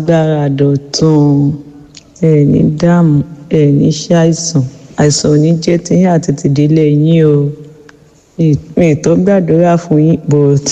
agbára dọ̀tun ẹ̀ ní dààmú ẹ̀ ní ṣàìsàn àìsàn ò ní jẹ́ tiyín àti tìdílé yín o mi ì tó gbàdúrà fún yín but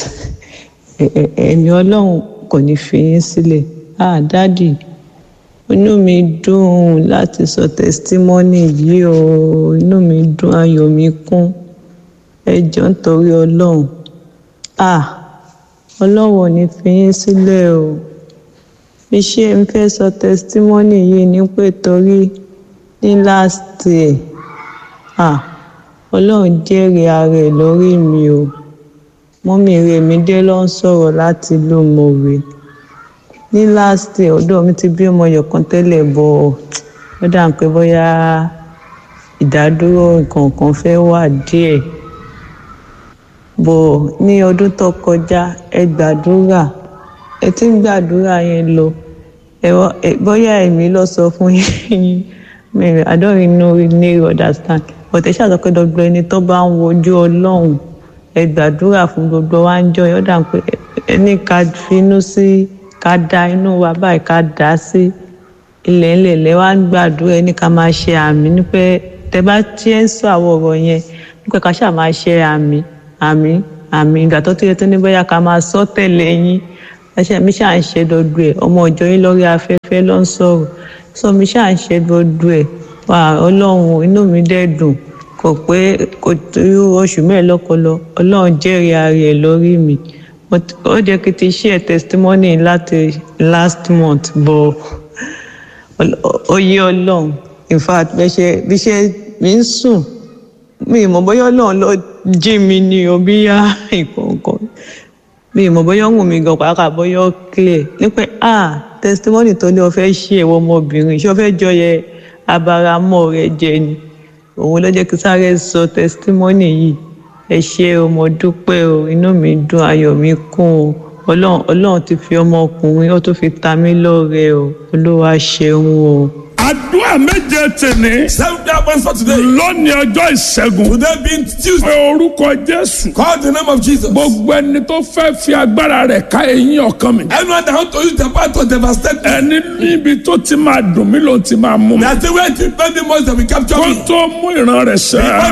ẹ̀mí ọlọ́run kò ní fi yín sílẹ̀ ah dádì inú mi dùn láti sọ testimony yìí o inú mi dùn ayọ̀ mi kún ẹ jọ̀ọ́ nítorí ọlọ́run ah ọlọ́run ò ní fi yín sílẹ̀ o bí ṣe ń fẹ́ sọ testimony yìí ni pé torí ní last year ah ọlọ́run jẹ́rìí ara ẹ̀ lórí mi o mọ́mí rẹ̀ mi dé ló ń sọ̀rọ̀ láti ìlú mọ̀wé ní last year ọ̀dọ̀ mi ti bí ọmọ yọ̀kan tẹ́lẹ̀ bọ̀ ó dà ń pé bóyá ìdádúró nǹkan kan fẹ́ wà díẹ̀ bọ̀ ní ọdún tó kọjá ẹ gbàdúrà ẹ ti ń gbàdúrà yẹn lọ ẹ bóyá èmi lọ sọ fún yín I don't really know really understand but ẹ ṣàtọ́ pé gbogbo ẹni tó bá ń wojú ọlọ́run ẹ gbàdúrà fún gbogbo wa ń jọ ó dà pé ẹni ká finú sí ká da inú wa báyìí ká dá sí ilẹ̀ ńlẹ̀ lẹ́ wá ń gbàdúrà ẹni ká máa ṣe àmì ní pé tẹ bá tiẹ̀ ń sọ àwọn ọ̀rọ̀ yẹn nípa ká ṣáà máa ṣe àmì àmì àmì ìgbà tó tó yẹ tó ní bóyá ká máa sọ tẹ̀lé yín ẹṣẹ mi ṣáà ń ṣe gbogbo ẹ̀ ọmọ ìjọ yín lórí afẹ́fẹ́ ló ń sọ̀rọ̀ sọ mi ṣáà ń ṣe gbogbo ẹ̀ wà ọlọ́run inú mi dẹ̀ dùn kò pé kò tó oṣù mẹ́ẹ̀lọ́kọlọ ọlọ́run jẹ́rìí ara ẹ̀ lórí mi ó jẹ́ kí n ti share testimony láti last month bọ̀ ó yé ọlọ́run in fact bí ṣe bí ṣe mi ń sùn mi ìmọ̀ bóyá ọlọ́run ló jí mi ní o bí yá ìkọ̀ọ̀kan mi ìmọ̀ bóyá ń wù mí gan pàápàá bóyá ó clear nípa ah testimony tó ní o fẹ́ ṣe ẹ̀wọ̀ ọmọbìnrin ṣé o fẹ́ jọ yẹ abaramọ́ rẹ jẹ ni òun ló jẹ́ kí sáré sọ testimony yìí ẹ ṣé o mo dúpẹ́ o inú mi dùn ayọ̀ mi kún o ọlọ́run ọlọ́run ti fi ọmọkùnrin ó tún fi ta mí lọ́rẹ o olúwa ṣeun o. àdúrà méje tèmi. Seven prayer points for today. lónìí ọjọ́ ìṣẹ́gun. Today being pé Tuesday. orúkọ jésù. Call the name of Jesus. gbogbo ẹni tó fẹ́ fi agbára rẹ̀ ká eyín ọkàn mi. Anyone that want to use the power to devastate me. ẹni níbi tó ti máa dùn mí ló ti máa mú mi. That's the way to spend the most that we capture kó me. tó mú ìran rẹ̀ sẹ́.